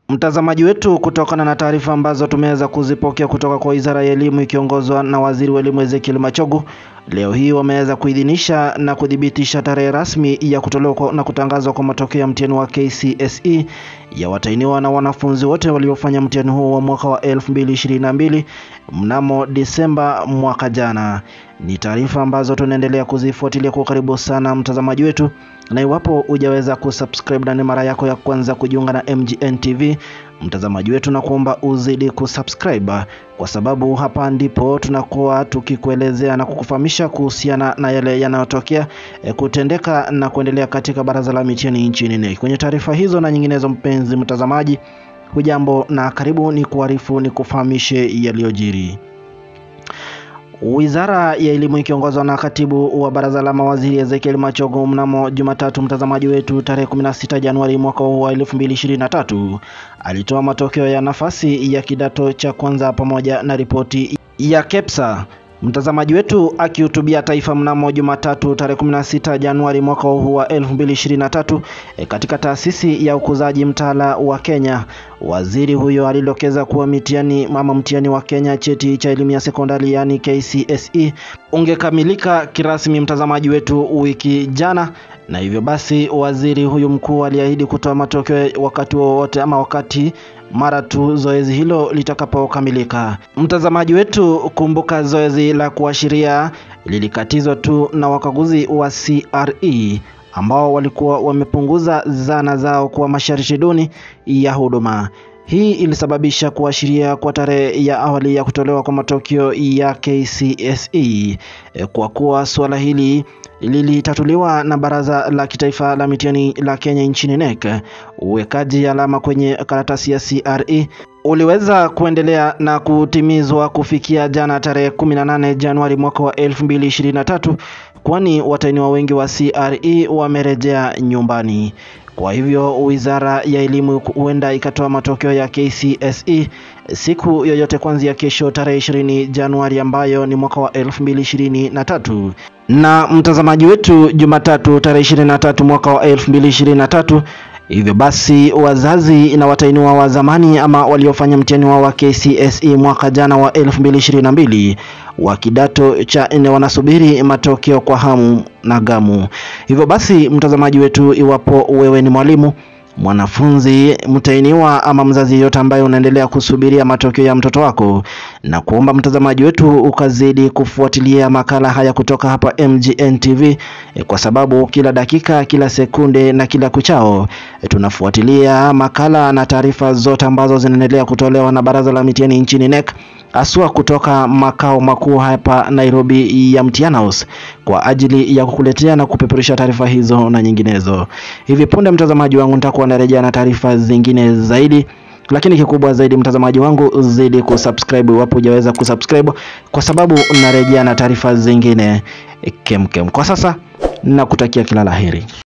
Mtazamaji wetu, kutokana na taarifa ambazo tumeweza kuzipokea kutoka kwa Wizara ya Elimu ikiongozwa na Waziri wa Elimu Ezekiel Machogu, leo hii wameweza kuidhinisha na kuthibitisha tarehe rasmi ya kutolewa na kutangazwa kwa matokeo ya mtihani wa KCSE ya watahiniwa na wanafunzi wote waliofanya mtihani huo wa mwaka wa 2022 mnamo Disemba mwaka jana. Ni taarifa ambazo tunaendelea kuzifuatilia kwa karibu sana, mtazamaji wetu, na iwapo hujaweza kusubscribe na ni mara yako ya kwanza kujiunga na MGN TV, mtazamaji wetu, na kuomba uzidi kusubscribe kwa sababu hapa ndipo tunakuwa tukikuelezea na kukufahamisha kuhusiana na yale yanayotokea e, kutendeka na kuendelea katika baraza la mitihani nchini NEC. Kwenye taarifa hizo na nyinginezo, mpenzi mtazamaji, hujambo na karibu, ni kuarifu ni kufahamishe yaliyojiri. Wizara ya Elimu ikiongozwa na katibu wa baraza la mawaziri Ezekiel Machogu mnamo Jumatatu, mtazamaji wetu, tarehe 16 Januari mwaka huu wa 2023 alitoa matokeo ya nafasi ya kidato cha kwanza pamoja na ripoti ya KEPSA. Mtazamaji wetu akihutubia taifa mnamo Jumatatu tarehe 16 Januari mwaka huu wa 2023 e, katika taasisi ya ukuzaji mtaala wa Kenya, waziri huyo alidokeza kuwa mitihani mama mtihani wa Kenya cheti cha elimu ya sekondari yani KCSE ungekamilika kirasmi, mtazamaji wetu, wiki jana, na hivyo basi waziri huyu mkuu aliahidi kutoa matokeo wakati wowote ama wakati mara tu zoezi hilo litakapokamilika. Mtazamaji wetu, kumbuka zoezi la kuashiria lilikatizwa tu na wakaguzi wa CRE ambao walikuwa wamepunguza zana zao kwa masharti duni ya huduma. Hii ilisababisha kuashiria kwa tarehe ya awali ya kutolewa kwa matokeo ya KCSE kwa kuwa suala hili lilitatuliwa na Baraza la Kitaifa la Mitihani la Kenya nchini NEC. Uwekaji alama kwenye karatasi ya CRE uliweza kuendelea na kutimizwa kufikia jana tarehe 18 Januari mwaka wa 2023, kwani watahiniwa wengi wa CRE wamerejea nyumbani. Kwa hivyo Wizara ya Elimu huenda ikatoa matokeo ya KCSE siku yoyote kuanzia kesho tarehe 20 Januari ambayo ni mwaka wa 2023. Na mtazamaji wetu, Jumatatu tarehe 23 mwaka wa 2023. Hivyo basi wazazi na watahiniwa wa zamani ama waliofanya mtihani wao wa KCSE mwaka jana wa 2022 wa kidato cha nne wanasubiri matokeo kwa hamu na gamu. Hivyo basi, mtazamaji wetu, iwapo wewe ni mwalimu mwanafunzi mtahiniwa ama mzazi yeyote ambaye unaendelea kusubiria matokeo ya mtoto wako, na kuomba mtazamaji wetu ukazidi kufuatilia makala haya kutoka hapa MGN TV e, kwa sababu kila dakika, kila sekunde na kila kuchao e, tunafuatilia makala na taarifa zote ambazo zinaendelea kutolewa na Baraza la Mitihani nchini NEC haswa kutoka makao makuu hapa Nairobi ya Mtihani House kwa ajili ya kukuletea na kupeperusha taarifa hizo na nyinginezo. Hivi punde, mtazamaji wangu, nitakuwa narejea na taarifa zingine zaidi, lakini kikubwa zaidi, mtazamaji wangu, zidi kusubscribe iwapo hujaweza kusubscribe, kwa sababu narejea na taarifa zingine kemkem. Kwa sasa nakutakia kila laheri.